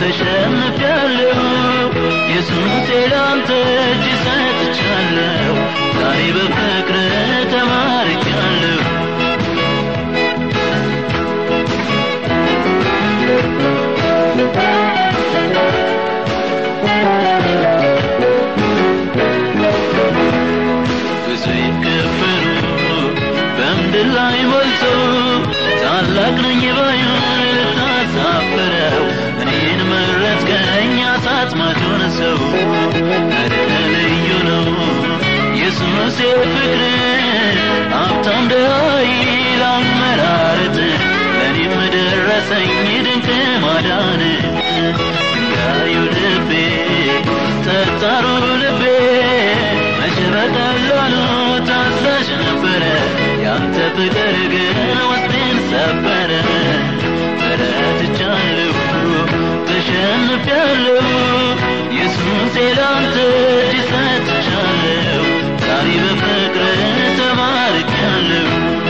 ተሸንፊያለሁ ኢየሱሴ ላንተ እጅ ሰጥቻለሁ ዛሬ በፍቅር ተማርኪያለሁ ብዙ ይከፈሉ በምድር ላይ ሞልቶ ታላቅ ነኝ ባዩን ልታሳፍረው እኔን መረጥከኝ አሳጥማጆን ሰው ኧረ ልዩ ነው ኢየሱስ ፍቅር ሀብታም ድሃ ይላል መራረት ለእኔም ደረሰኝ ድንቅ ማዳን ድንጋዩ ልቤ ጠጣሩ ልቤ መቼ በቀላሉ ታዛዥ ነበረ ያንተ ፍቅር ግን ውስጤን ሰበረ ተረትቻለሁ ተሸንፊያለሁ ኢየሱሴ ላንተ እጅ ሰጥቻለሁ ዛሬ በፍቅር ተማርኪያለሁ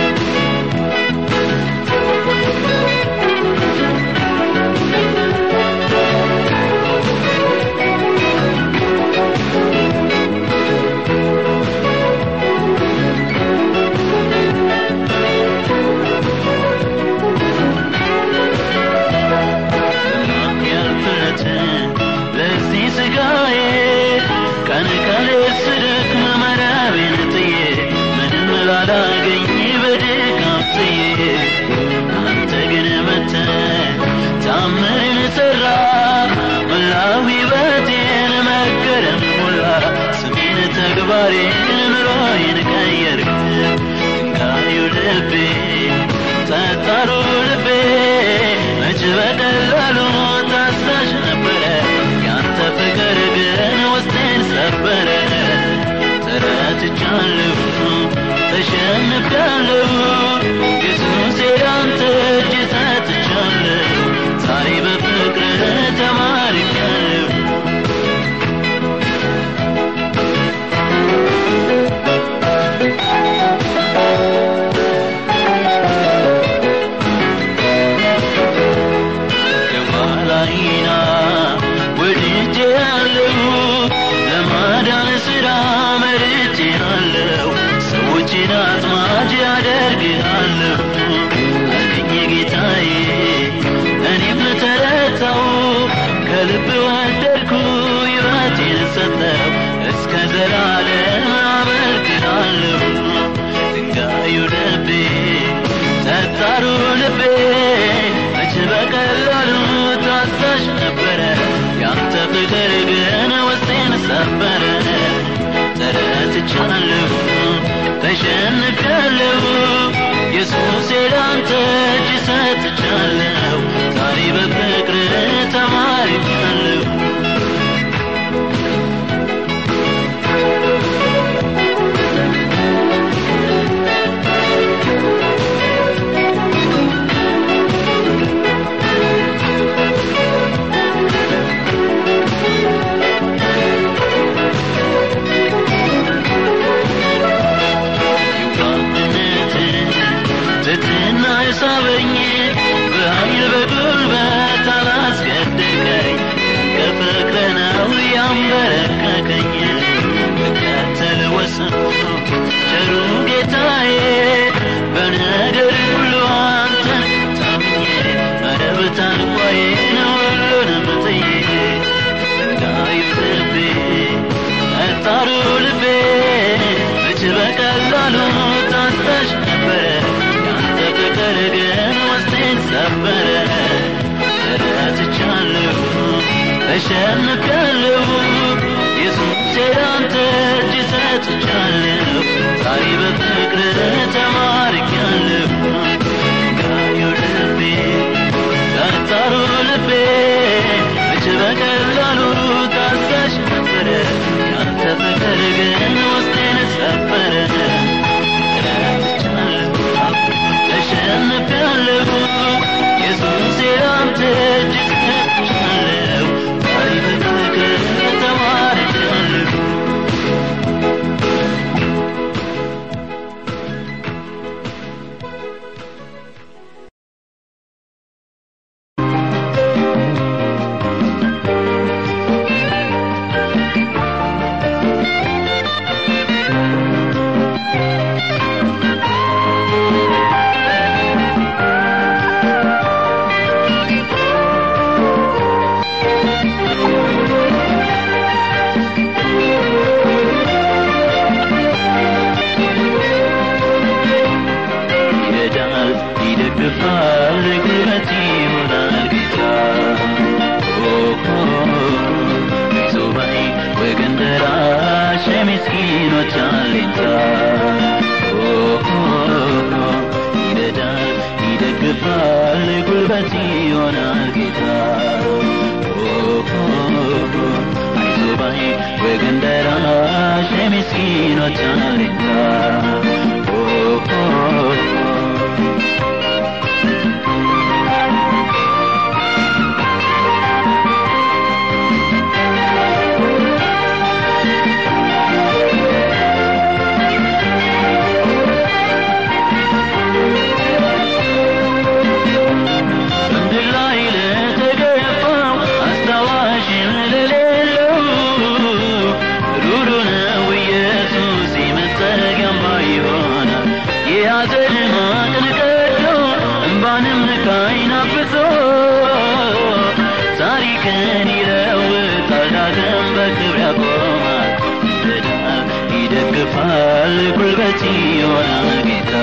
ያልፍረት ለዚህ ስጋዬ ቀን ቀን ስደክም መረቤን ጥዬ ምንም ላላገኝ በድካም ጥዬ አንተ ግን መተ ታምርን ሰራ መላው ሕይወቴን መገረም ሞላ ስሜን ተግባሬን ኑሮዬን ቀየርክ ድንጋዩ ልቤ ጠጣሩ ልቤ መች በቀላሉ ታዛዥ ነበረ ያንተ ፍቅር ግን ውስጤን ሰበረ ተረትቻለሁ ተሸንፊያለሁ ኢየሱሴ ላንተ እጅ ሰጥቻለሁ ዛሬ በፍቅር ተማርኪያለሁ የኋላይና ወድጄ ያለሁ ለማዳን ስራ መርጬ አለሁ ሰዎችን አጥማጅ ያደርግሃለሁ አገኘ ጌታዬ እኔም ተረታው ከልብ ወደድኩ ሕይወቴን ሰጠው እስከ ዘላለም አመልክሃለሁ ድንጋዩ ልቤ ጠጣሩ ልቤ መች በቀላሉ ታዛዥ ነበረ ያንተ ፍቅር ግን ውስጤን ሰበረ ተረትቻለሁ ተሸንፊያለሁ ኢየሱሴ ላንተ እጅ ሰጥቻለሁ ዛሬ በፍቅር ተማርኪያለሁ ትትና የሳበኝ በኃይል በጉልበት አላስገደቀኝ ከፍቅር ነው ያንበረከከኝ ልከተል ወሰንኩ ቸሩ ጌታዬ በነገር ሁሉ አንተን ታምኜ መረብ ታንኳዬን ሁሉንም ጥዬ ድንጋዩ ልቤ ጠጣሩ ልቤ መች በቀላሉ ታዛዥ ነበረ ያንተ ፍቅር ግን ውስጤን ሰበረ ተረትቻለሁ ተሸንፊያለሁ ኢየሱሴ ላንተ እጅ ሰጥቻለሁ ዛሬ በፍቅር ተማርኪያለሁ ድንጋዩ ልቤ ጠጣሩ ልቤ መች በቀላሉ ታዛዥ ነበረ ያንተ ፍቅር ግን ውስጤን ሰበረ ተረትቻለሁ ተሸንፊያለሁ ኢየሱሴ ላንተ እጅ ሰጥቻለሁ ዛሬ በፍቅር ተማርኪያለሁ ምስኪኖች አለኝታ ኦ ኦ ኦ በምድር ላይ ለተገፋው አስታዋሽም ለሌለው ሩሩ ነው ኢየሱስ መጠጊያማ ይሆናል። የሐዘን ማቅን ቀዶ እንባንም ከዓይን አብሶ ታሪክን ይለውጣል ዳግም በክብር ያቆማል። ይረዳል ይደግፋል ጉልበት ይሆናል ጌታ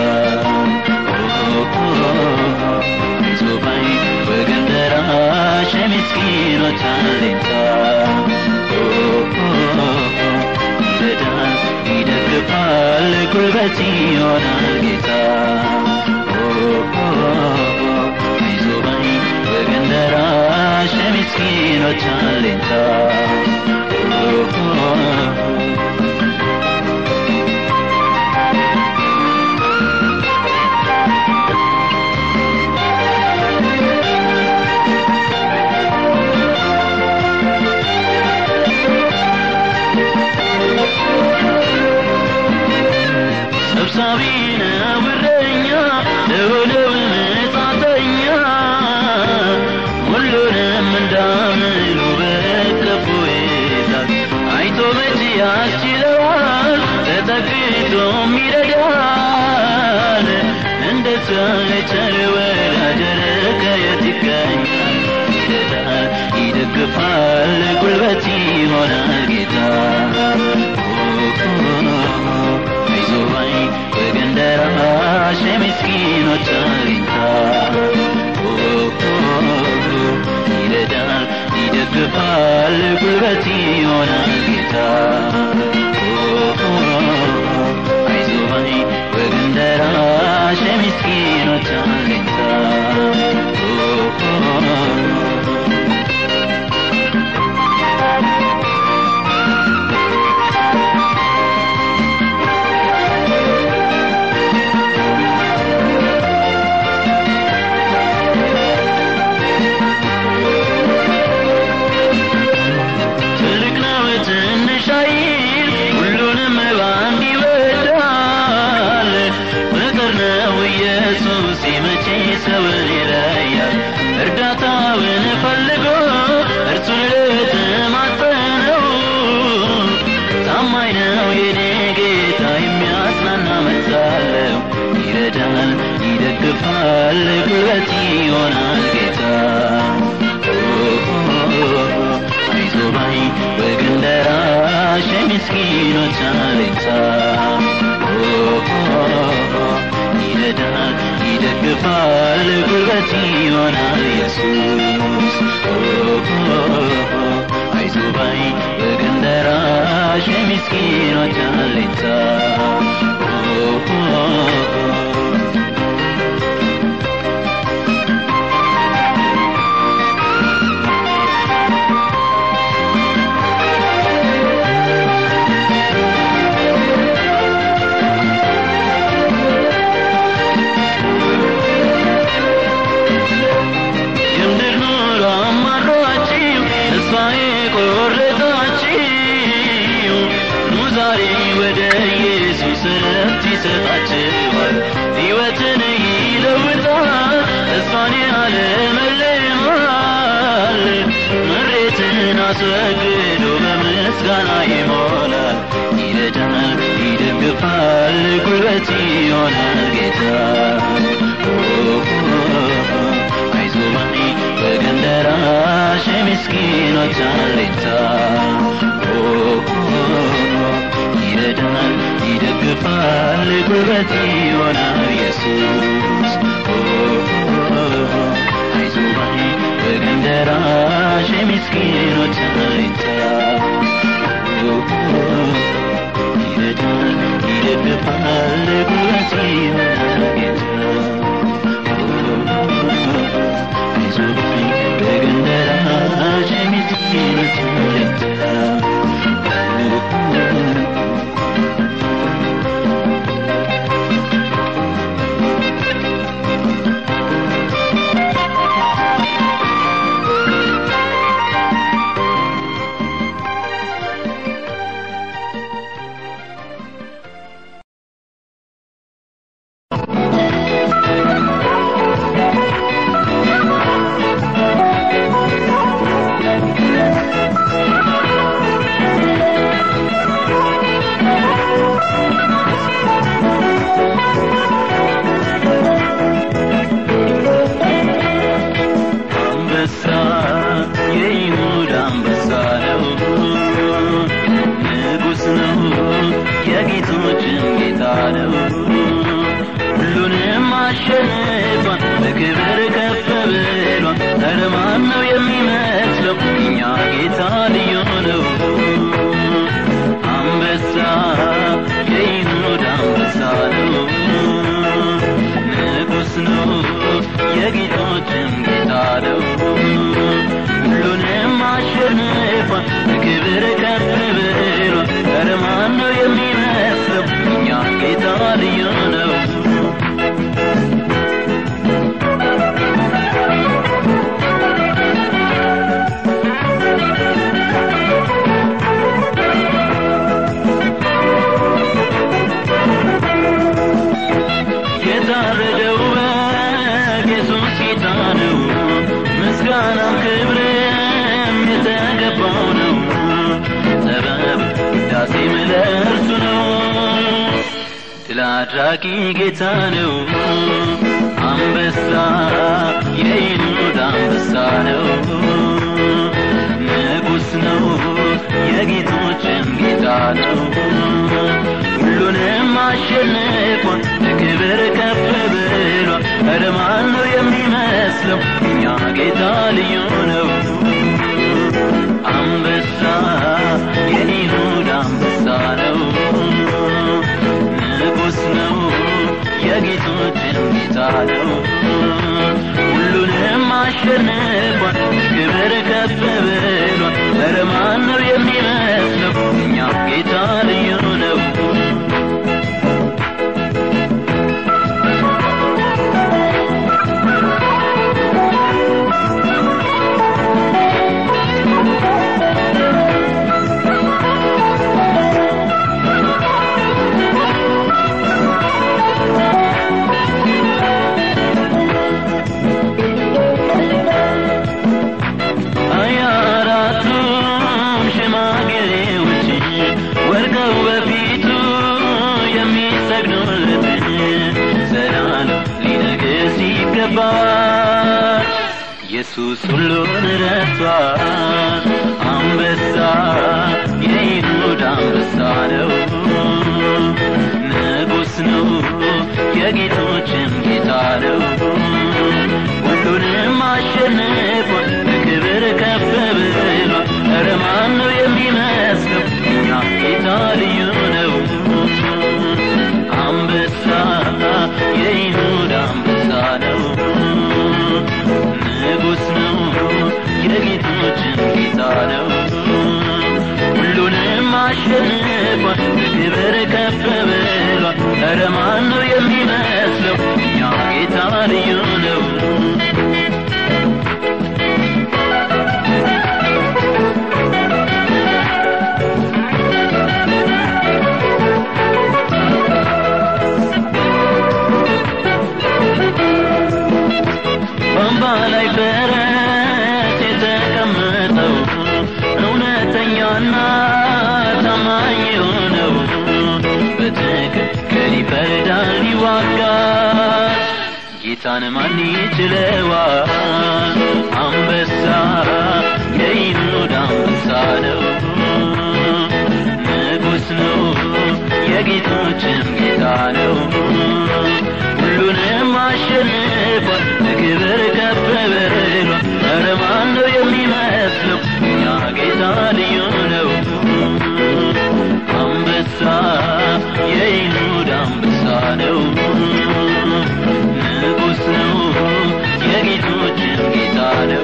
ዞባይ ወገን ደራሽ የምስኪኖች አለኝታ ይረዳል ይደግፋል ጉልበት ይሆናል ጌታ አይዞባይ ወገን ደራሽ የምስኪኖች አለኝታ ሰብሳቢ ነው እረኛ ለሆነው መጻተኛ ሁሉንም እንዳምሉ በከፉ ይዛል አይቶ መቼ ያስችለዋል ተጠግቶም ይረዳል እንደዛ የቸር ወዳጅ ኧረ ከየት ይገኛል ይረዳል ይደግፋል ጉልበት ይሆናል ጌታ አይዞባይ ወገን ደራሽ የምስኪኖች አለኝታ ይረዳል ይደግፋል ጉልበት ይሆናል ጌታ አይዞባይ ወገን ደራሽ የምስኪኖች አለኝታ ትልቅ ነው ትንሽ አይል ሁሉንም በአንድ ይወዳል ፍቅር ነው ኢየሱስ መቼ ሰውን ይለያል እርዳታውን ፈልጎ እርሱን ለተማጸነው ታማኝ ነው የኔ ጌታ የሚያጽናና መሳለው ይረዳል ይደግፋል ጉልበት ይሆናል ጌታ አይዞባይ ወገን ደራሽ የምስኪኖች አለኝታ ይረዳል ይደግፋል ጉልበት ይሆናል ኢየሱስ አይዞባይ ወገን ደራሽ የምስኪኖች አለኝታ የምድር ኑሮ አማሯችሁ ተስፋ የቆረጣችሁ ኑ ዛሬ ወደ ኢየሱስ ረፍት ይሰጣችኋል ሕይወትን ይለውጣል ተስፋን ያለመልማል ምሬትን አስወግዶ በምስጋና ይሞላል ይረዳል ይደግፋል ጉልበት ይሆናል ጌታ አይዞባይ ወገን ደራሽ የምስኪኖች አለኝታ ይረዳል ይደግፋል ጉልበት ይሆናል ኢየሱስ አይዞባይ ወገን ደራሽ የምስኪኖች አለኝታ ይረዳል ይደግፋል ጉልበት ይሆናል ጌታ አይዞባይ ወገን ደራሽ የምስኪኖች አለኝታ አሸንፏል በክብር ከፍ ብሏል ኧረ ማን ነው የሚመስለው እኛ ጌታ ልዩ ነው የታረደው በግ ኢየሱስ ጌታ ነው ምስጋናም ክብርም የተገባው ነው ጥበብ ዳሴም ለእርሱ ነው ድል አድራጊ ጌታ ነው አንበሳ የይሁዳ አንበሳ ነው ንጉሥ ነው የጌቶችም ጌታ ነው ሁሉንም አሸንፏል በክብር ከፍ ብሏል ኧረ ማን ነው የሚመስለው እኛ ጌታ ልዩ ነው አንበሳ የይሁዳ አንበሳ ነው ንጉሥ ነው የጌቶችም ጌታ ነው ሁሉንም አሸንፏል ክብር ከፍ ብሏል ኧረ ማን ነው የሚመስለው እኛ ጌታ ልዩ ነው ሀያ አራቱም ሽማግሌዎች ወድቀው በፊቱ የሚሰግዱለት ዘላለም ሊነግስ ይገባል ኢየሱስ ሁሉን ረቷል አንበሳ የይሁዳ አንበሳ ነው ንጉሥ ነው የጌቶችም ጌታ ነው ሁሉንም አሸንፏል በክብር ከፍ ብሏል ኧረ ማን ነው የሚመስለው እኛ ጌታ ልዩ ነው አንበሳ የይሁዳ አንበሳ ነው ንጉሥ ነው የጌቶችም ጌታ ነው ሁሉንም አሸንፏል በክብር ከፍ ብሏል ኧረ ማን ነው የሚመስለው እኛ ጌታ ልዩ ነው በአምባ ላይ ፈረስ የተቀመጠው እውነተኛና ታማኝ የሆነው በትክክል ይፈርዳል ይዋጋል ጌታን ማን ይችለዋል አንበሳ የይሁዳ አንበሳ ነው ንጉሥ ነው የጌቶችም ጌታ ነው ሁሉንም አሸንፏል በክብር ከፍ ብሏል ኧረ ማን ነው የሚመስለው እኛ ጌታ ልዩ ነው አንበሳ የይሁዳ አንበሳ ነው ንጉሥ ነው የጌቶችም ጌታ ነው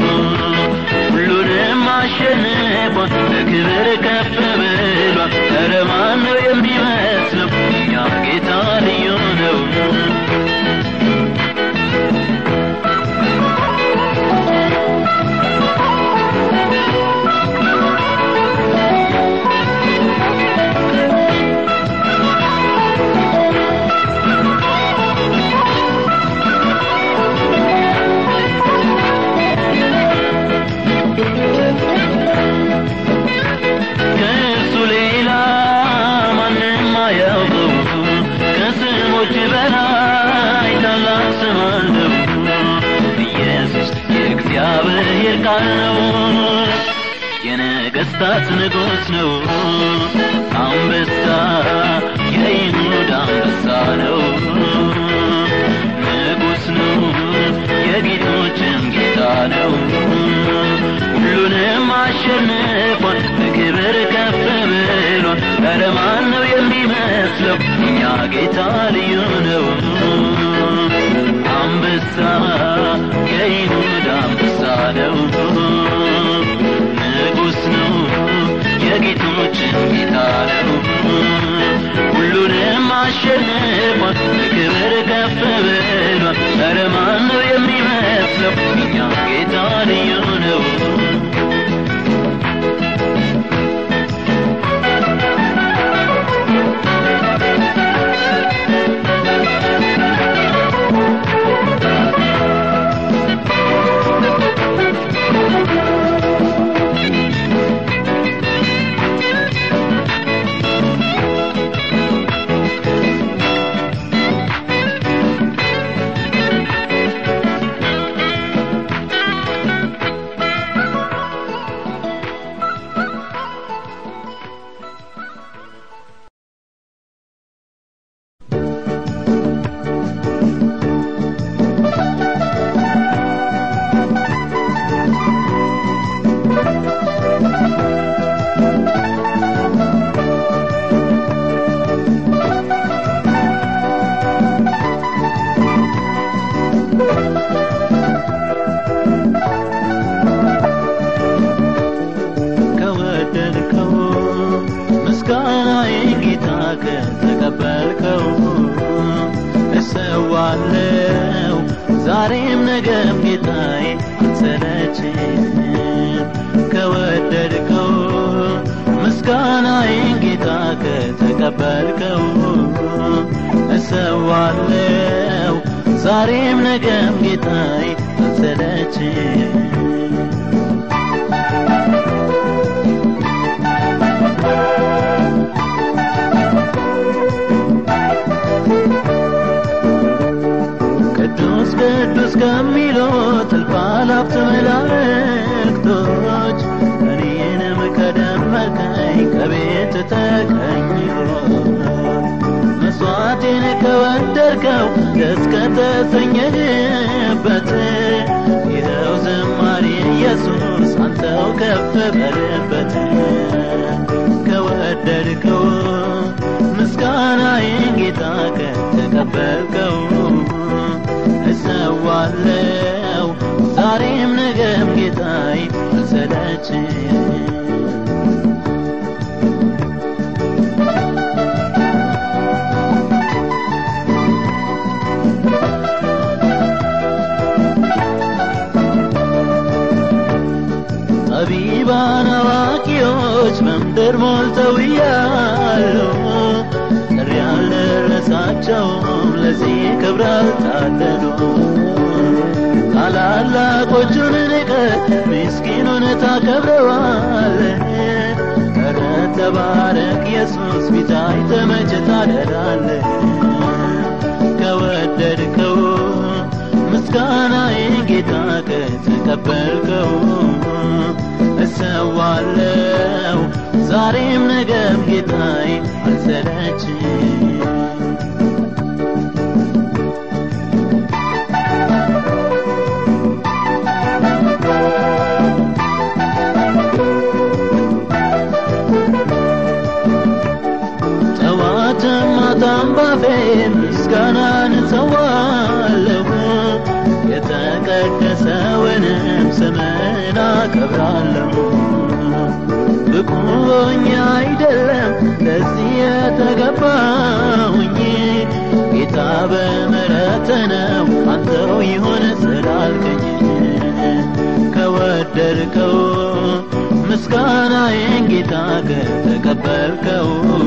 ሁሉንም አሸንፏል በክብር ከፍ ብሏል ኧረ ማን ነው የሚመስለው እኛ ጌታ ልዩ ነው ከእርሱ ሌላ ማንም አያውቀው ከስሞች በላይ ታላቅ ስም አለው ኢየሱስ የእግዚአብሔር ቃል ነው የነገሥታት ንጉሥ ነው አንበሳ የይሁዳ አንበሳ ነው ንጉሥ ነው የጌቶችም ጌታ ነው ሁሉንም አሸንፏል በክብር ከፍ ብሏል ኧረ ማን ነው የሚመስለው እኛ ጌታ ልዩ ነው አንበሳ የይሁዳ አንበሳ ነው አሸንፏል በክብር ከፍ ብሏል ኧረ ማን ነው የሚመስለው የኛ ጌታ ልዩ ነው ከወደድከው ምስጋናዬን ጌታ ከተቀበልከው እሰዋለው ዛሬም ነገም ጌታዬ አልሰለችም ከወደድከው ምስጋናዬን ጌታ ከተቀበልከው እሰዋለው ዛሬም ነገም ጌታዬ አልሰለችም ቅዱስ ቅዱስ ከሚሉት እልፍ አእላፋት መላእክቶች እኔንም ከደመርከኝ ከቤት ተቀኝሮ መስዋዕቴን ከወደድከው ደስ ከተሰኘህበት ይኸው ዝማሬ ኢየሱስ አንተው ከፍ በልበት ከወደድከው ምስጋናዬን ጌታ ከተቀበልከው እሰዋለው ዛሬም ነገም ጌታዬ አልሰለችም ጠቢባን አዋቂዎች በምድር ሞልተው እያሉ ጥሪ ያልደረሳቸውም ለዚህ ክብር አልታደሉ ታላላቆቹን ንቀህ ምስኪኑን ታከብረዋል ኧረ ተባረክ ኢየሱስ ፊት አይተህ መቼ ታደላለህ ከወደድከው ምስጋናዬን ጌታ ከተቀበልከው እሰዋለው ዛሬም ነገም ጌታዬ አልሰለችም ጠዋትም ማታም ባፌ ምስጋናን እሰዋለሁ የተቀደሰውንም ስምን አከብራለሁ ብቁ ሆኜ አይደለም ለዚህ የተገባሁኝ ጌታ በምሕረት ነው አንተው ይሁን ስላልከኝ ከወደድከው ምስጋናዬን ጌታ ከተቀበልከው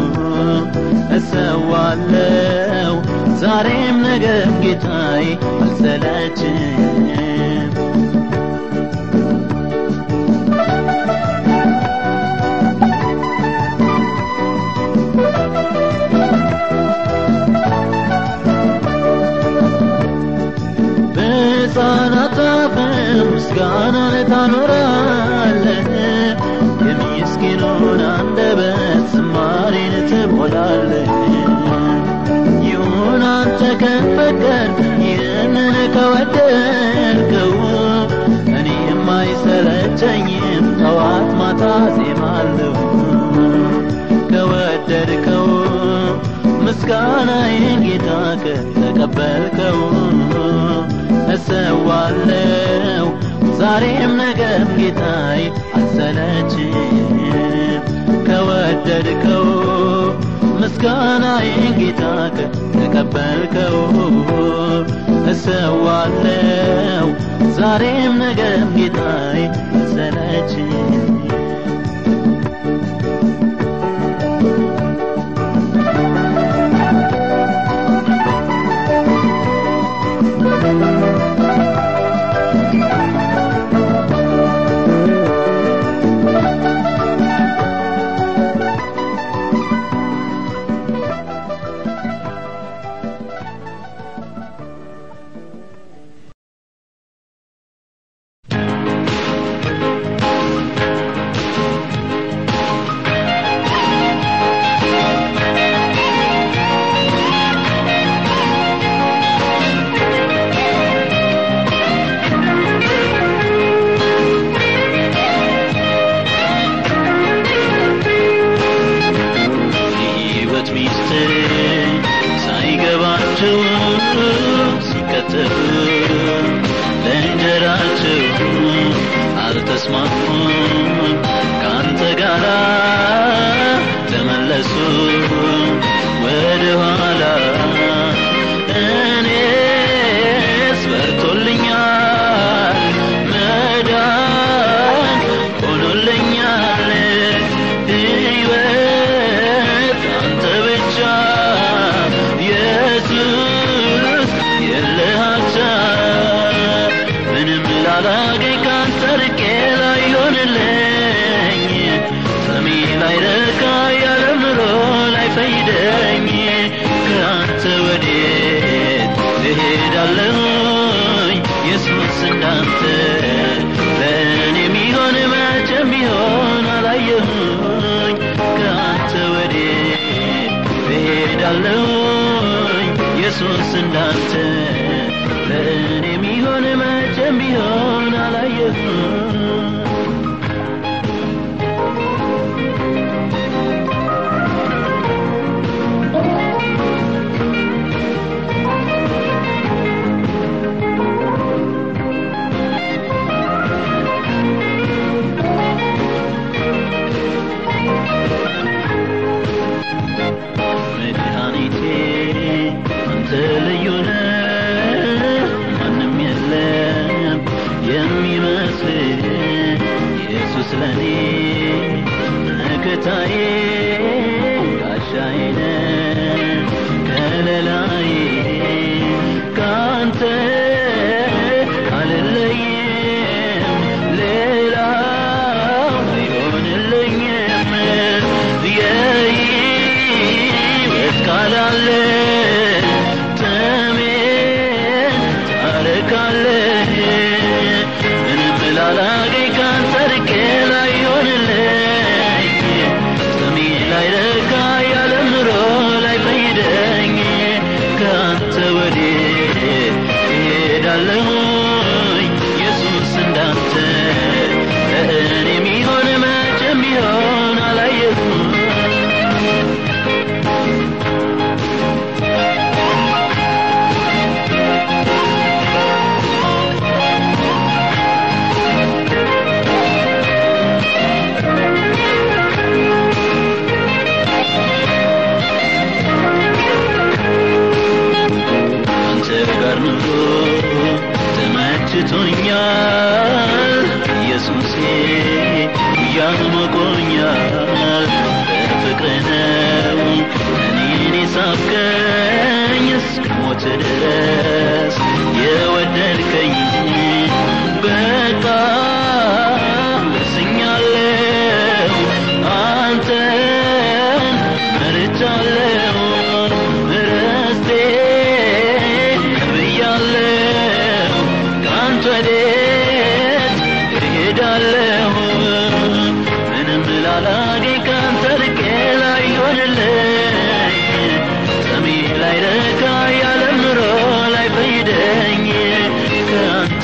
እሰዋለው ዛሬም ነገም ጌታዬ አልሰለችም በሕፃናት አፍም ምስጋናን ታኖራለህ የምስኪኑን አንደበት ዝማሬን ትሞላለህ ይሁን አንተ ከፈቀድ ይህንን ከወደድከው እኔም አይሰለቸኝም ጠዋት ማታ ዜማለሁ ከወደድከው ምስጋናዬን ጌታ ከተቀበልከው እሰዋለው ዛሬም ነገም ጌታዬ አልሰለችም ከወደድከው ምስጋናዬን ጌታ ከተቀበልከው እሰዋለው ዛሬም ነገም ጌታዬ መሰለችኝ የሕይወት ሚስጥር ሳይገባቸው ሲከተሉ ለእንጀራቸው አልተስማሙም ከአንተ ጋር ተመለሱ ወደ ኋላ እኔስ በርቶልኛል መዳን ሆኖልኛል ሕይወት አንተ ብቻ ኢየሱስ የለህ አቻ ምንም ላላገኝ ካንተ ርቄ ላይሆንልኝ ሰሚ ላይረካ ያለ ምሮ ላይፈይደኝ ከአንተ ወዴት እሄዳለሁኝ ኢየሱስ እንዳንተ ለእኔ የሚሆን መቼም ቢሆን አላየሁኝ ከአንተ ወዴት እሄዳለሁኝ ኢየሱስ እንዳንተ ለእኔ የሚሆን መቼም ቢሆን አላየሁኝ መድኃኒቴ አንተ ልዩ ነህ ማንም የለም የሚመስል ኢየሱስ ለኔ መከታዬ ጋሻዬ ነህ ከለላዬ ካንተ አልለይም ሌላው አይሆንልኝም የሕይወት ቃል አለ ጥሜን ታረካለህ ምንም ላላገኝ ካንተ ርቄ ላይሆንልኝ ስሜ ላይረካ ያለ ምሮ ላይፈይደኝ ከአንተ ወዴት እሄዳለሁኝ ኢየሱስ እንዳንተ ለእኔ የሚሆን መቼም ቢሆን አላየሁም አንተ ጋር ኑሮ ተመችቶኛል ኢየሱሴ እያሞቆኛል በፍቅር ነው እኔን የሳብከኝ እስከ ሞት ድረስ የወደድከኝ በቃ ወስኛለሁ አንተን መርጫለሁ ርስቴ ብያለሁ ከአንተ ወዴት እሄዳለሁ ምንም ላላገኝ ከአንተ ርቄ ላይሆንልኝ ሰሚ ላይረካ ያለ ምሮ ላይፈይደኝ ከአንተ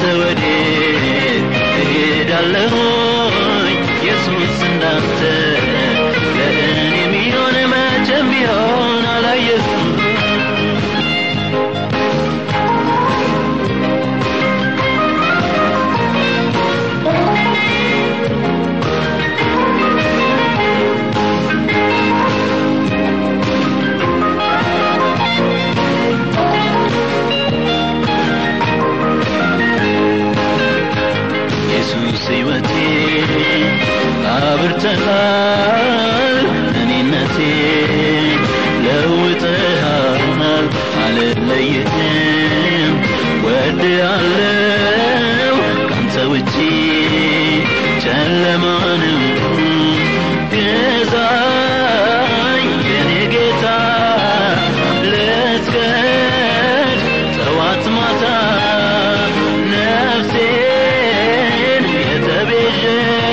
አብርተሃል እኔነቴ ለውጠሃል አልለይህም ወድሃለው ካንተ ውጪ ጨለማ ነው ገዛኝ የኔ ጌታ ልስገድ ጠዋት ማታ ነፍሴን የተቤዠ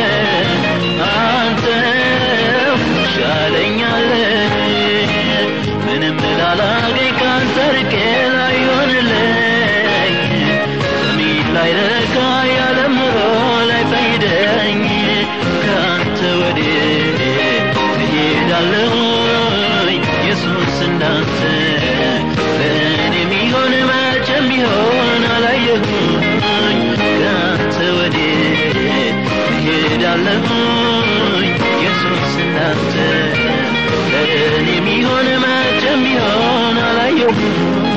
አንተው ሻለኛለህ ምንም ላላገኝ ካንተ ርቄ ላይሆንልኝ በሚል ላይ ረካ ያለም ኑሮ ላይ ፈይደኝ ከአንተ ወዴት እሄዳለሁኝ ኢየሱስ እንዳንተ ለእኔ የሚሆን መቼም ቢሆን አላየሁኝ ከአንተ ወዴት እሄዳለሁኝ ኢየሱስ እንዳንተ ለእኔ የሚሆን መቼም ቢሆን አላየሁኝ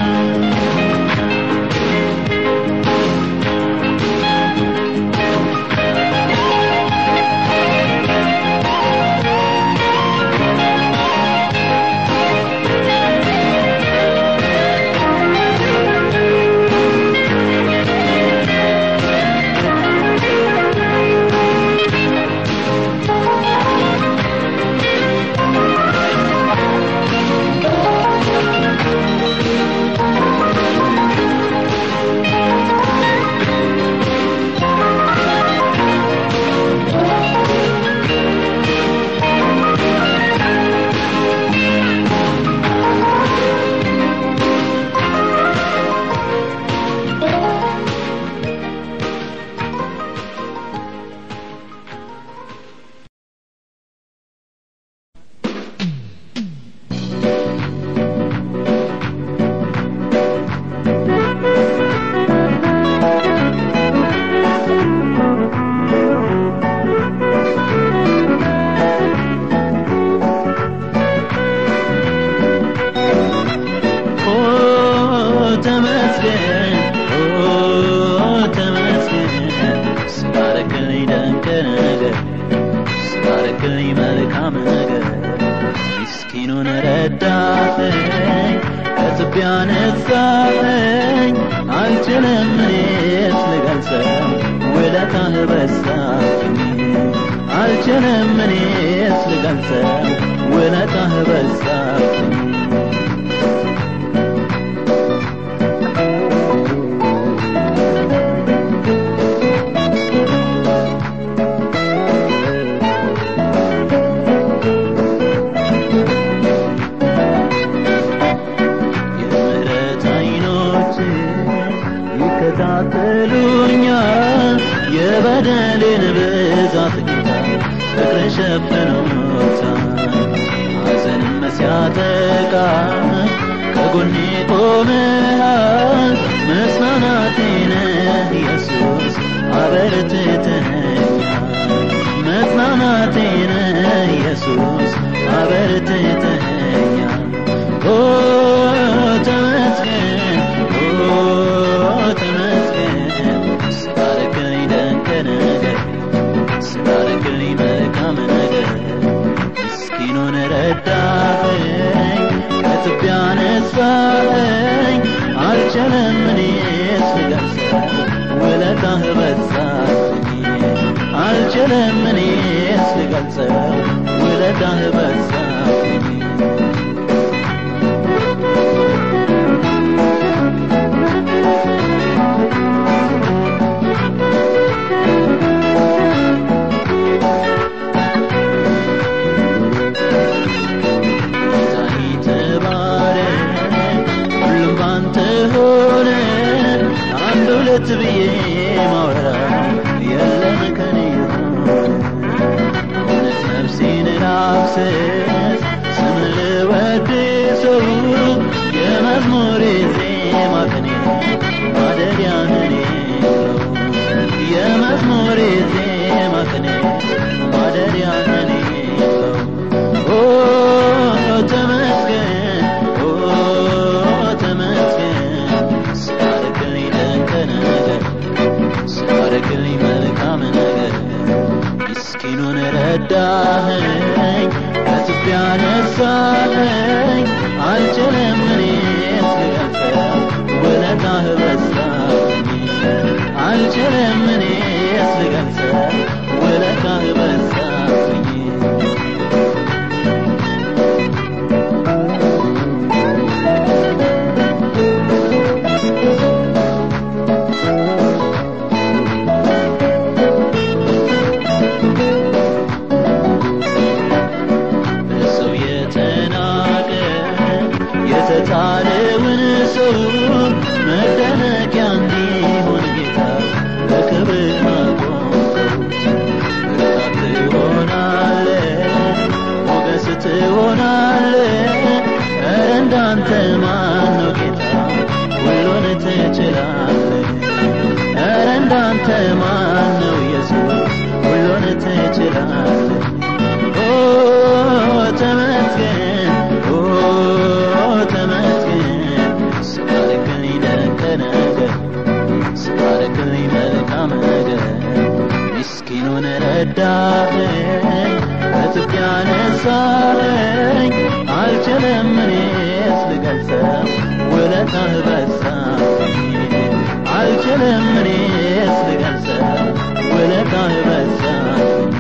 ኦ ተመስገን ኦ ተመስገን ስላረክልኝ ደንቅ ነገር ስላረክልኝ መልካም ነገር ምስኪኑን ረዳኸኝ ከትቢያ ነሳኸኝ አልችልም እኔስ ልገልጸው ውለታህ በዛብኝ አልችልም እኔስ ልገልጸው ውለታህ በዛብኝ የምህረት አይኖች ይከታተሉኛል የበደሌን ብዛት ጌታ ፍቅር ሸፍኖታል ሐዘንም ሲያጠቃ ከጎኔ ቆመሃል መጽናናቴ ነህ ኢየሱስ አበርትተኸኛል መጽናናቴ ነህ ኢየሱስ አበርትተኸኛል ኦ ተመስገን ኦ ተመስገን ስላረክልኝ ደንቅ ነገር ስላረክልኝ መልካም ነገር ምስኪኑን ረዳኸኝ ከትቢያ ነሳኸኝ አልችልም እኔስ ልገልጸው ውለታህ በዛብኝ አልችልም እኔስ ልገልጸው ውለታህ በዛብኝ ጌታዬ ተባረክ፣ ሁሉም ባንተ ሆነ። አንድ ሁለት ብዬ ማውራው የለም ከኔ የሆነ። እውነት ነፍሴን ላፍስስ፣ ስምን ልወድሰው፣ የመዝሙሬ ዜማ ቅኔ ማደሪያህ እኔ ነው። የመዝሙሬ ዜማ ቅኔ ማደሪያህ እኔ ነው። ኦ ተመስገን ኦ ተመስገን ስላረክልኝ ደንቅ ነገር ስላረክልኝ መልካም ነገር ምስኪኑን ረዳኸኝ ከትቢያ ነሳኸኝ አልችልም እኔስ ልገልጸው ውለታህ በዛብኝ አልችልም እኔስ ልገልጸው ውለታህ በዛብኝ በሰው የተናቀ የተጣለውን ሰው መደነቂያ እንዲሆን ጌታ በክብር አቆምከው። ብርታት ትሆናለህ፣ ሞገስ ትሆናለህ። ኧረ እንዳንተ ማን ነው ጌታ? ሁሉን ትችላለህ። ኧረ እንዳንተ ማን ነው ኢየሱስ? ሁሉን ትችላለህ። ኦ ተመስገን ኦ ተመስገን ስላደረክልኝ ደግ ነገር ስላደረክልኝ መልካም ነገር ምስኪኑን ረዳኸኝ ከትቢያ ነሳኸኝ አልችልም እኔስ ልገልጸው ውለታህ በዛብኝ አልችልም እኔስ ልገልጸው ውለታህ በዛብኝ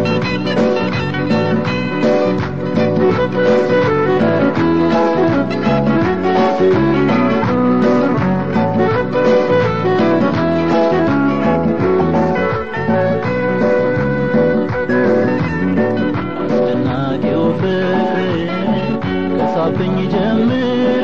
አስደናቂው ፍቅር ከሳብኝ ጀምሮ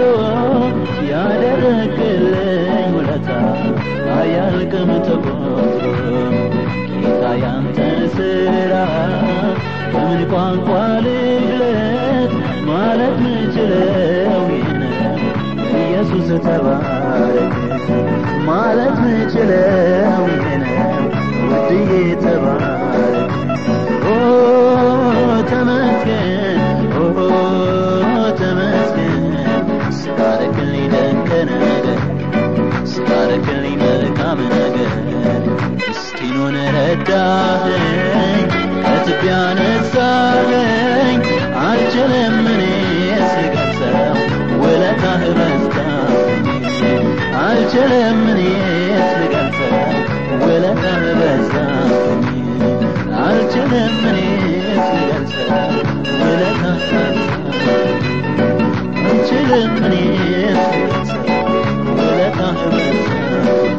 ያደረግልኝ ውለታ አያልቅም ተቆጥሮ ጌታ ያንተን ስራ በምን ቋንቋ ልግለጥ ማለት ምችለው ይህ ነው ኢየሱስ ተባረክ ማለት ምችለው ይህ ነው ውድዬ ተባረክ ኦ ተመስገን ኦ ተመስገን ስላደረክልኝ ደግ ነገር ስላደረክልኝ መልካም ነገር ምስኪኑን ረዳኸኝ ከትቢያ ነሳኸኝ አልችልም እኔስ ልገልጸው ውለታህ በዛብኝ አልችልም እኔስ ልገልጸው ውለታህ በዛብኝ አልችልም እኔስ ልገልጸው ውለታህ በዛብኝ አልችልም እኔስ ልገልጸው ውለታህ በዛብኝ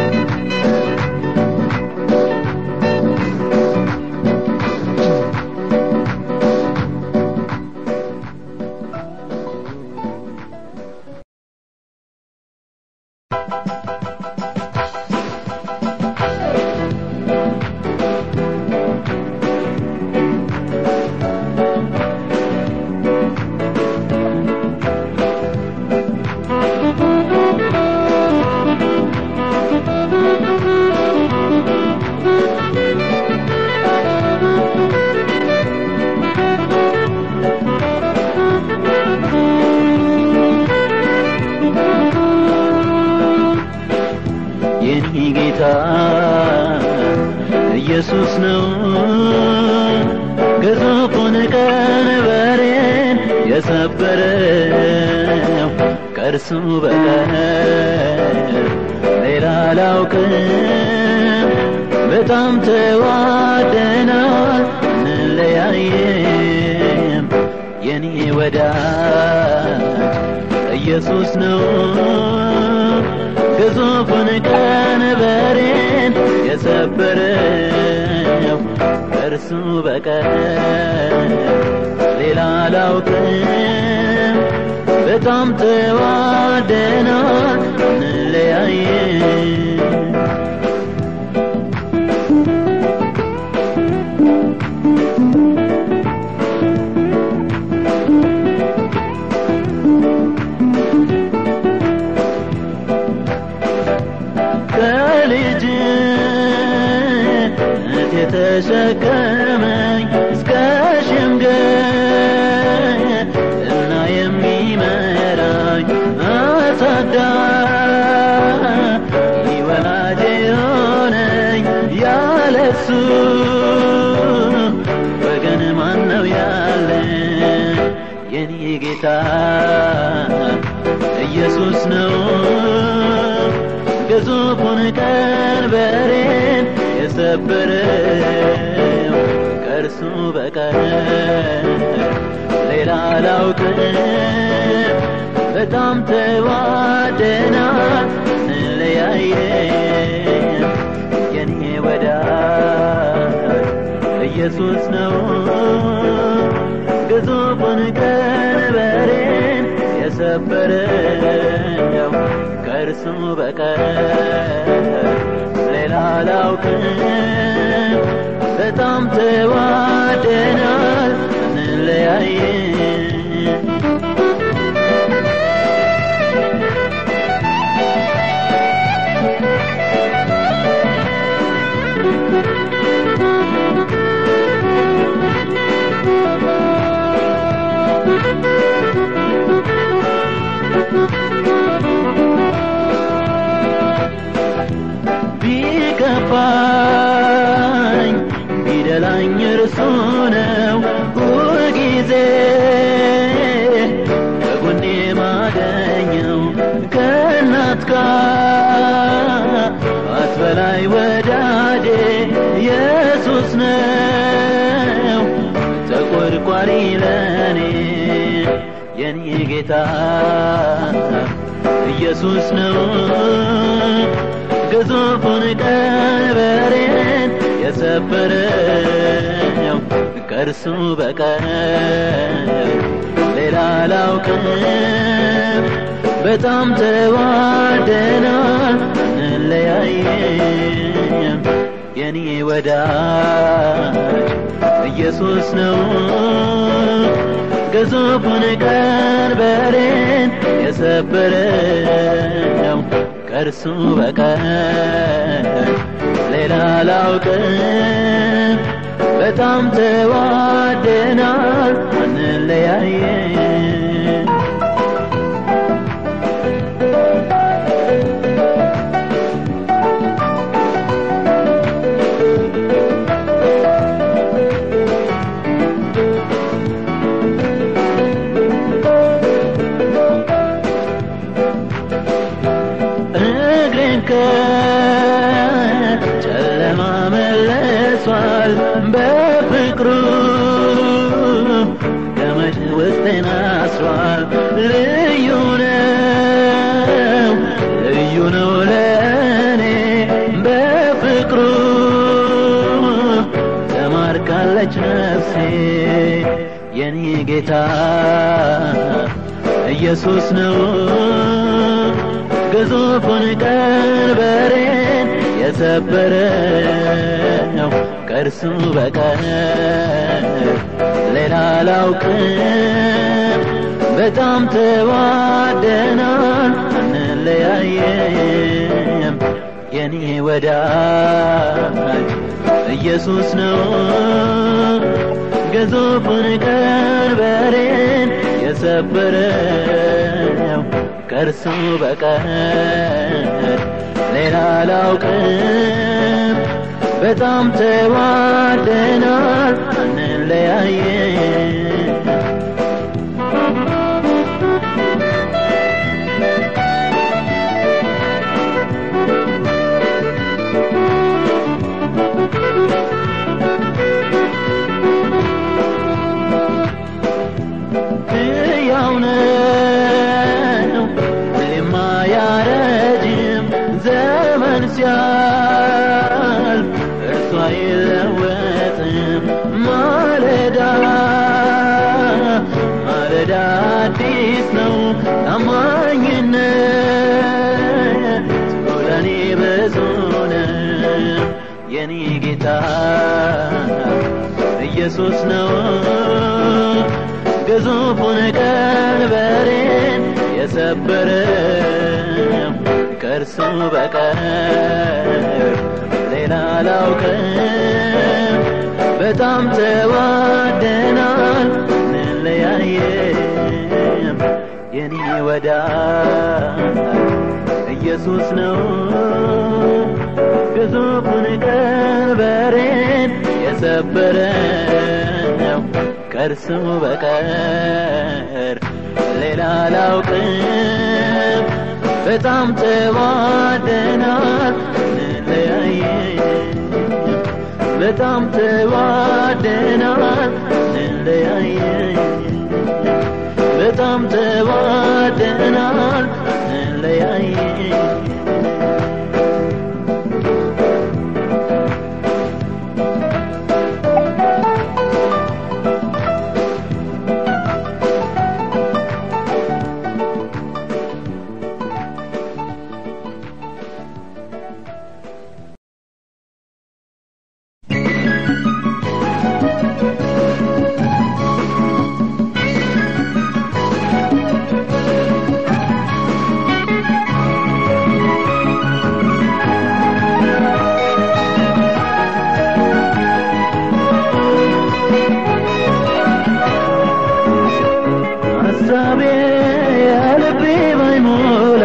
የኔ ጌታ ኢየሱስ ነው ግዙፉን ቀንበሬን የሰበረው ከእርሱ በቀር ሌላ አላውቅም በጣም ተዋደናል እንለያየም የኔ ወዳጅ ኢየሱስ ነው ግዙፉን ቀንበሬን የሰበረው እርሱ በቀር ሌላ አላውቅም በጣም ተዋደናል እንለያየም ከልጅነት የተሸከመኝ እስከ ሽምግልና የሚመራኝ አሳዳጊ ወላጅ የሆነኝ ያለሱ ጌታ ኢየሱስ ነው ግዙፉን ቀንበሬን የሰበረው ከእርሱ በቀር ሌላ አላውቅም በጣም ተዋደናል ስንለያየን የኔ ወዳጅ ኢየሱስ ነው ግዙፉን ቀንበሬን የሰበረው ከእርሱ በቀር ሌላ አላውቅም በጣም ተዋደናል ስንለያየን ቢከፋኝ ቢደላኝ እርሱ ነው ሁልጊዜ ከጎኔ ማገኘው ከእናት ከአባት በላይ ወዳጄ ኢየሱስ ነው ተቆርቋሪ ለኔ የኔ ጌታ ኢየሱስ ነው ግዙፉን ቀንበሬን የሰበረው ከእርሱ በቀር ሌላ አላውቅም በጣም ተዋደናል እንለያየም የኔ ወዳጅ ኢየሱስ ነው ግዙፉን ቀንበሬን የሰበረው ከእርሱ በቀር ሌላ አላውቅም በጣም ተዋደናል አንለያየም እግሬን ከጨለማ መለሷል በፍቅሩ ገመድ ውስጤን አስሯል ልዩ ነው ልዩ ነው ለእኔ በፍቅሩ ተማርካለች ነፍሴ የኔ ጌታ ኢየሱስ ነው ግዙፉን ቀንበሬን የሰበረው ከእርሱ በቀር ሌላ አላውቅም በጣም ተዋደናል አንለያየም የኔ ወዳጅ ኢየሱስ ነው ግዙፉን ቀንበሬን የሰበረው ከእርሱ በቀር ሌላ አላውቅም በጣም ተዋደናል አንለያየም ሕያው ነው ሁሌም አያረጅም ዘመን ሲያልፍ እርሱ አይለወጥም ማለዳ ማለዳ አዲስ ነው ታማኝነት ለኔ ብዙ ነው የኔ ጌታ ኢየሱስ ነው ግዙፉን ቀንበሬን የሰበረው ከእርሱ በቀር ሌላ አላውቅም በጣም ተዋደናል እንለያየም የኔ ወዳጅ ኢየሱስ ነው ግዙፉን ቀንበሬን የሰበረው ከእርሱ በቀር ሌላ አላውቅም። በጣም ተዋደናል እንለያየን በጣም ተዋደናል እንለያየን በጣም ተዋደናል እንለያየን ሀሳቤ የልቤ ባይሞላ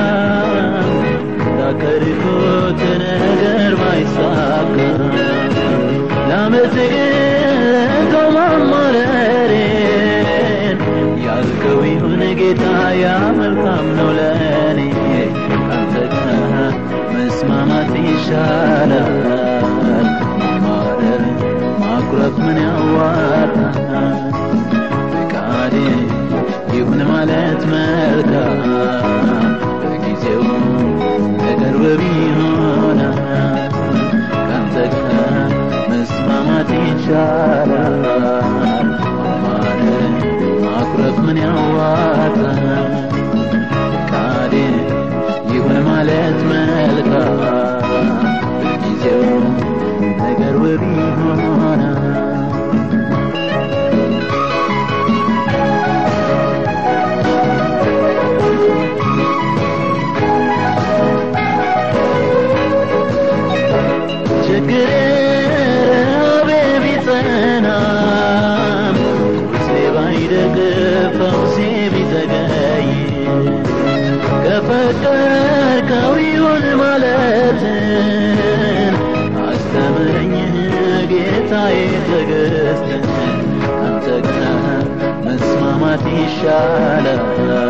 ያቀድኩት ነገር ባይሳካ ላመስግን ማማረሬን ያልከው ይሁን ጌታ ያ መልካም ነው ለእኔ ካንተ ጋር መስማማት ይሻላል ማማረር ማኩረፍ ምን ያዋጣል ፈቃዴ ይሁን ማለት መልካም በጊዜው በቅርብ ቢሆን ካንተ ጋር መስማማት ይቻላል ማለት ማኩረፍ ምን ያዋጣል ፈቃዴ ይሁን ማለት መልካም በጊዜው በቅርብ ቢሆን ችግሬ ረሃቤ ቢጸናም ቁርሴ ባይደግፍ ፈውሴ ቢዘገይ ከፈቀድከው ይሁን ማለትን አስተምረኝ ጌታዬ ትዕግስትን ካንተ ጋር መስማማት ይሻላል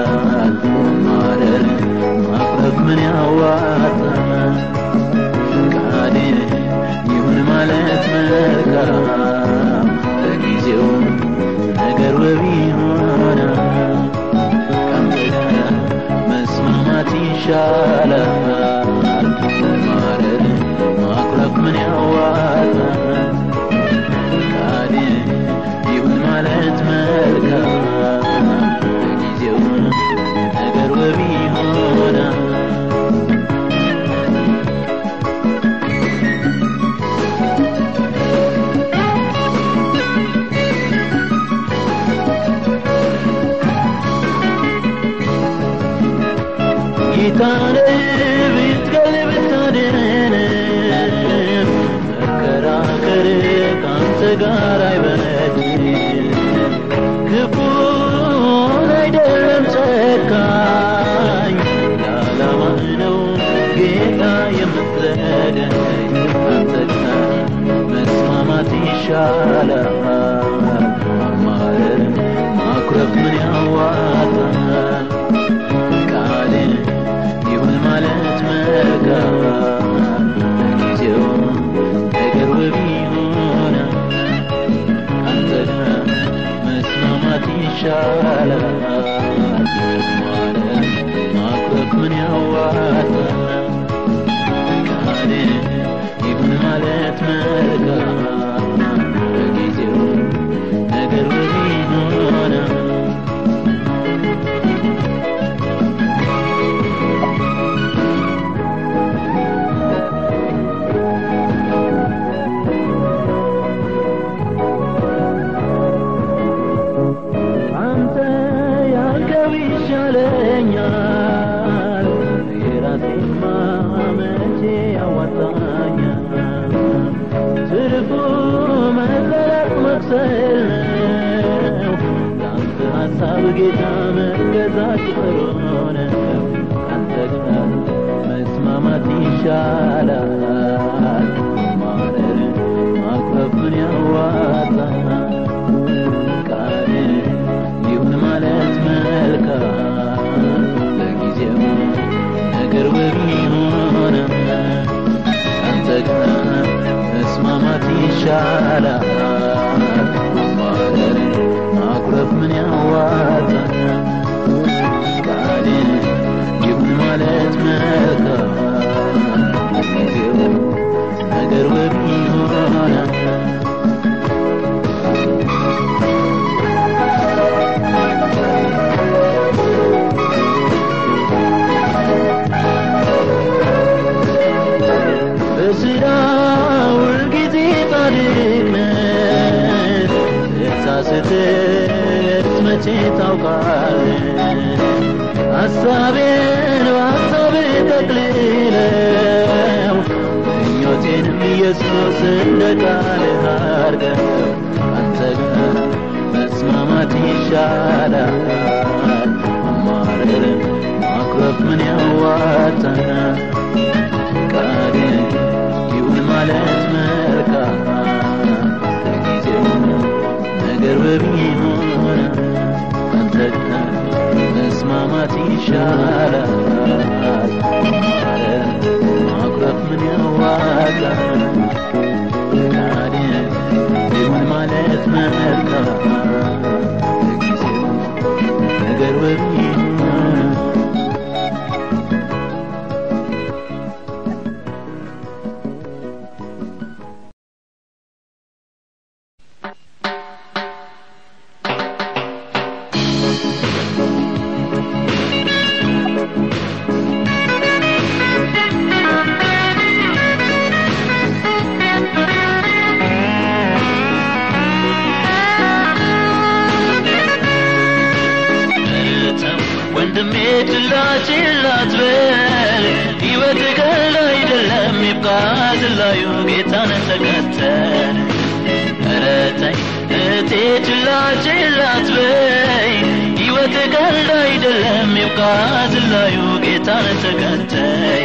ማደር ማቅረብ ምን ያዋጣል ፈቃዴ ይሁን ማለት መልካም በጊዜው ነገር ውብ ይሆናል ካንተ ጋር መስማማት ይሻላል ማረር ማኩረፍ ምን ያዋጣል ፈቃዴ ይሁን ማለት መልካም በጊዜው ነገር ውብ ይሆናል ጌታን ብትገል ብታድን መከራከር ከአንተ ጋር አይበጅም ክፉን አይደለም ጨካኝ ለዓላማ ነው ጌታ የምትረዳኝ አንተ ጋር መስማማት ይሻላል ማማረር ማኩረፍ ምን ያዋጣል ቃል ይሁን ማለት መልካም በጊዜው ነገር ውብ ይሆናል አንተ ጋር መስማማት ይሻላል ማለት ማኩረፍ ምን ያዋጣል ቃል ይሁን ማለት መልካም በጊዜው ነገር ውብ ይሆናል አንተ ያልከው ይሻለኛል የራሴማ መቼ ያዋጣኛል ትርፉ መለያት መክሰል ነው ለአንተ ሀሳብ ጌታ መገዛት ጥሩ ነው ካንተ ጋር መስማማት ይሻላል ማረር ማኩረፍ ምን ያዋጣል ማለትስ መቼ ታውቃለህ? ሐሳቤን በሐሳብ ጠቅልለው ምኞቴንም ኢየሱስ እንደ ቃልህ አድርገው አንተ ጋር መስማማት ይሻላል። ማማረር ማኩረፍ ምን ያዋጣናል? ቃልህ ይሁን ማለት መልካም ለጊዜው ነገር በሚሆን አንተ ጋር መስማማት ይሻላል። ማማረር ማኩረፍ ምን ያዋጣናል? ቃልህ ይሁን ማለት መልካም ለጊዜው ነገር በሚሆን ተው ወንድሜ ችላ ችላ አትበል ሕይወት ቀልድ አይደለም ይብቃ ዝላዩ ጌታን ተከተል ኧረ ተይ እህቴ ችላ ችላ አትበይ ሕይወት ቀልድ አይደለም ይብቃ ዝላዩ ጌታን ተከተይ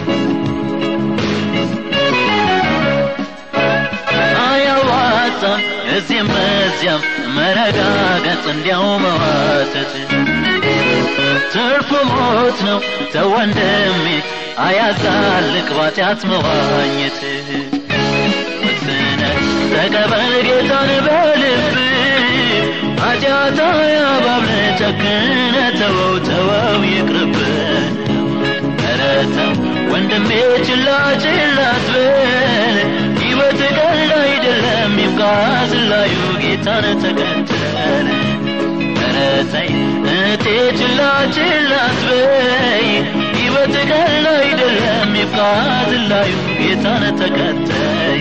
አያዋጣም እዚህም በዚያም መረጋገጥ እንዲያው መዋተት ትርፉ ሞት ነው ተው ወንድሜ አያዛልቅ ባጢአት መዋኘት ወስነ ተቀበል ጌታን በልብ ኃጢአት አያባብለ ጨክነ ተወው ተወው ይቅርብን ኧረ ተው ወንድሜ ችላ ችላ አትበል ሕይወት ቀልድ አይደለም ይብቃ ዝላዩ ጌታን ተከተል ኧረ ተይ እህቴ ችላ ችላ አትበይ ሕይወት ቀልድ አይደለም ይብቃ ዝላዩ ጌታን ተከተይ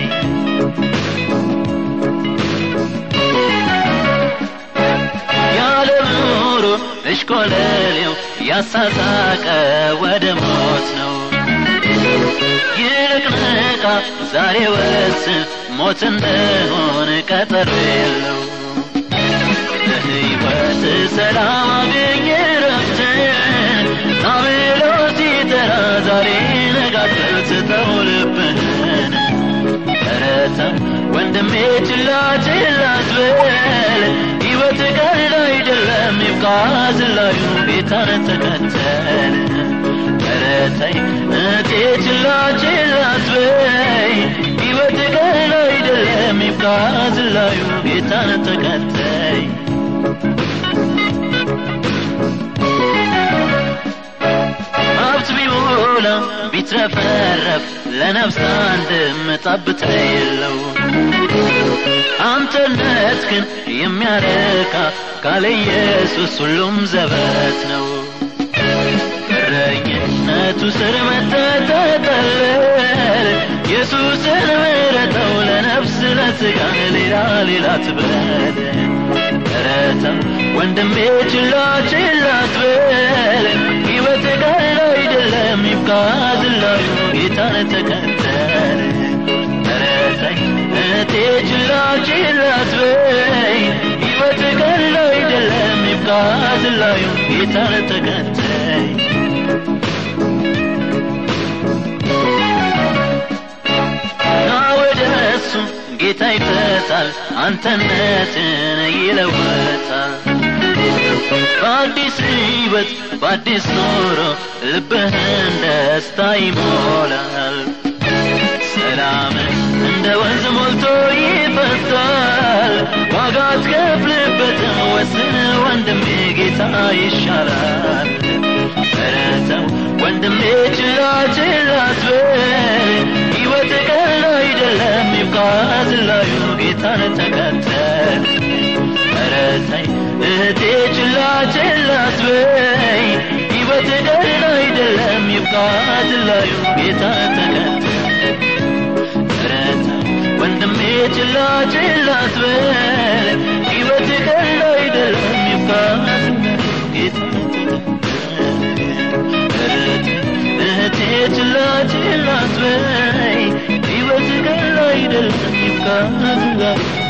የዓለም ኑሮ እሽኮለሌው ያሳሳቀ ወደ ሞት ነው ይልቅ ንቃ ዛሬ ወስን ሞት እንደሆነ ቀጠሮ የለው ለሕይወት ሰላም አገኘ ረፍትን ናብሎ ሲጠራ ዛሬ ነጋትር ስተው ልብህን ኧረ ተው ወንድሜ ችላ ችላ አትበል ሕይወት ቀልድ አይደለም ይብቃ ዝላዩ ጌታን ተከተል ኧረ ተይ እህቴ ችላ ችላ አትበይ ሕይወት ቀልድ አይደለም ይብቃ ዝላዩ ጌታን ተከተይ ሀብት ቢሞላ ቢትረፈረፍ ለነፍስ አንድም ጠብታ የለው አንተነት ግን የሚያረካ ካለ ኢየሱስ ሁሉም ዘበት ነው እረኝነቱ ስር መተተጠለል ኢየሱስን ምረተው ለነፍስ ለስጋን ሌላ ሌላ ትበል ኧረ ተው ወንድሜ ችላ ችላ አትበል ሕይወት ቀልድ አይደለም ይብቃ ዝላዩ ጌታን ተከተል ኧረ ተይ እህቴ ችላ ችላ አትበይ ሕይወት ቀልድ አይደለም ይብቃ ዝላዩ ጌታን ተከተይ ና ወደ እሱ ጌታ ይፈታል አንተነትን ይለወጣል በአዲስ ሕይወት በአዲስ ኑሮ ልብህን ደስታ ይሞላል ሰላምን እንደ ወንዝ ሞልቶ ይፈሳል ዋጋ አትከፍልበትም ወስን ወንድሜ ጌታ ይሻላል ኧረ ተው ወንድሜ ችላ ችላ አትበል ሕይወት ቀልድ አይደለም ይብቃ ዝላዩ ጌታን ተከተል ኧረ ተይ እህቴ ችላ ችላ አትበይ ሕይወት ቀልድ አይደለም ይብቃ ዝላዩ ጌታን ተከተል ኧረ ተይ ወንድሜ ችላ ችላ አትበል ሕይወት ችላ አትበይ ሕይወት ቀላል አይደለም ይብቃ